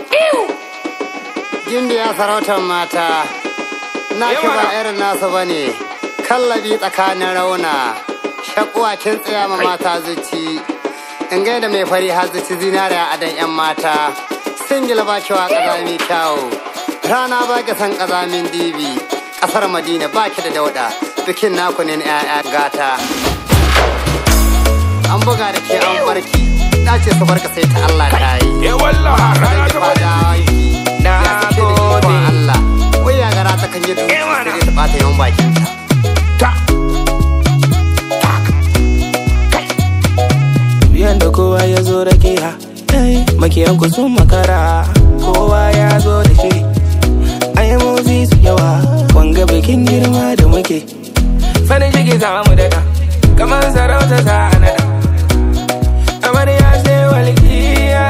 Gimbiya sarautar mata, na ki ba irin nasu ba ne, kallabi tsakanin rauna, shakuwa kin tsaya ma mata zuci, in gaida mai fari har zuci zinariya a dan 'yan mata, singila ba kiwa ƙazami kyawu, rana ba ki san ƙazamin dibi, ƙasar Madina ba ki da dauɗa, bikin naku ne na 'ya'ya gata. An buga da ke an barki, na ce su barka sai ta Allah ta yi. Ya wallah rana ta bari. Na gode. Allah. Wai ya gara ta kan yi da Eh, mana. sai ta bata yawan bakin ta. Ta. Yanda kowa ya zo da ke ha Makiyanku sun makara Kowa ya zo da shiri Ayamozi su yawa Wanga bikin girma da muke Farin ciki za mu daɗa Kamar sarauta za a naɗa Amarya sai walƙiya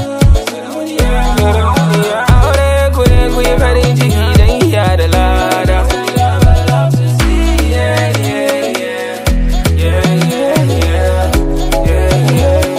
Aure ku ne ku yi farin ciki don iya da lada Yeah, yeah, yeah. Yeah, yeah, yeah.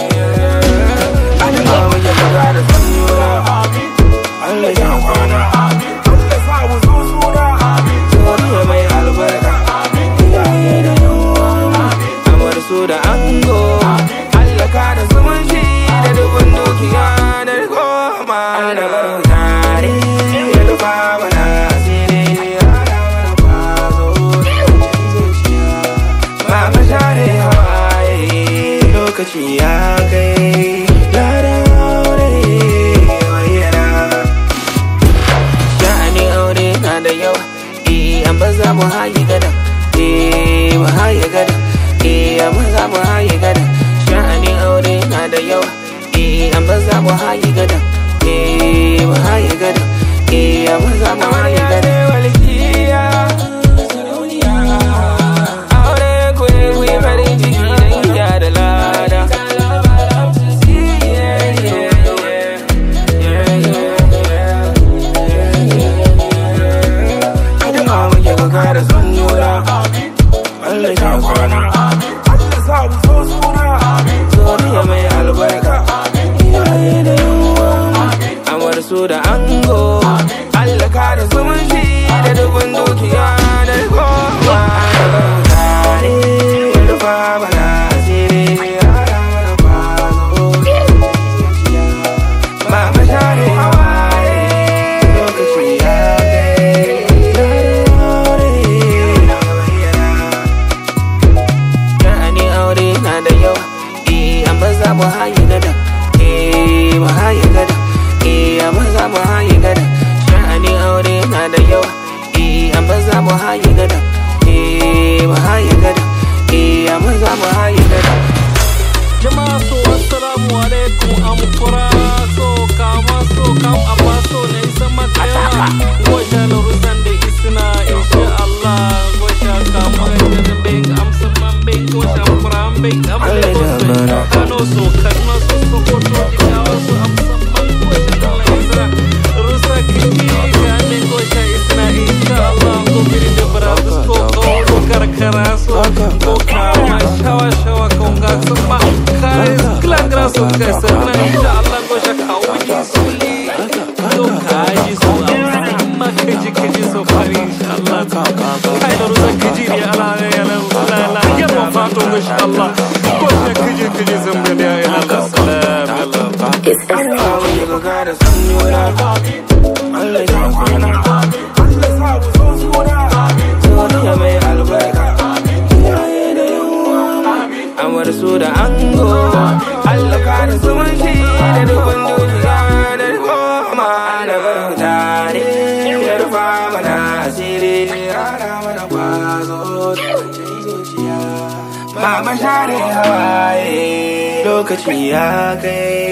da ango Allah ka da zumunci da dubin dukiya da goma da barin tare ya rufa mana asiri ya hada mana kwazo zuciya Mama share hawaye lokaci ya kai ladan aure bayyana sha'anin aure na da yawa eh an ba za mu haye gada eh mu haye gada eh an ba za mu haye gada sha'anin aure na da yawa eh an ba za mu haye gada eh mu haye gada eh an ba za mu haye gada aure ku ne ku yi farin ciki don iya da lada Addu'a muke ku kara son juna Allah ya kwana Allah sa mu so suna. Zuriya mai albarka Iyaye da yawa Amar su da ango Allah kara zumunci da dubin dukiya da goma Tare ya rufa mana asiri ya hada mana kwazo Mama share hawaye lokaci ya kai aure Sha'ani aure na da yawa eh amma za mu haye gada eh mu haye gada eh amma za mu haye gada Sha'ani aure na da yawa eh amma za mu haye gada eh mu haye gada eh amma za mu haye gada jama'a so assalamu alaikum am kura so kama so kam amma so ne sama tema goja na rusan da isna insha Allah goja kama da da bing am sama bing goja kura am bing am le goja kano so kano so so ko to di kawa so am sama goja kala isra rusa kiki ga ne goja isna insha Allah go biri da baratus ko ko karkara so ko kama shawa shawa ko ga sama kare klan graso ka sana insha Allah go shaka wani suli to kaji so amma kaji kaji so fari insha Allah kai da rusa kaji ne ala ya la la la ya ba fato insha Allah ko ta kaji kaji zamba da ya Allah salam Allah Addu'a muke ku kara son juna Allah ya kwana Allah sa mu so suna. Zuriya mai albarka Iyaye da yawa Amar su da ango Allah ka da zumunci da dubin dukiya da goma da barin tare ya rufa mana asiri rana mana kwazo zuciya Mama share hawaye lokaci ya kai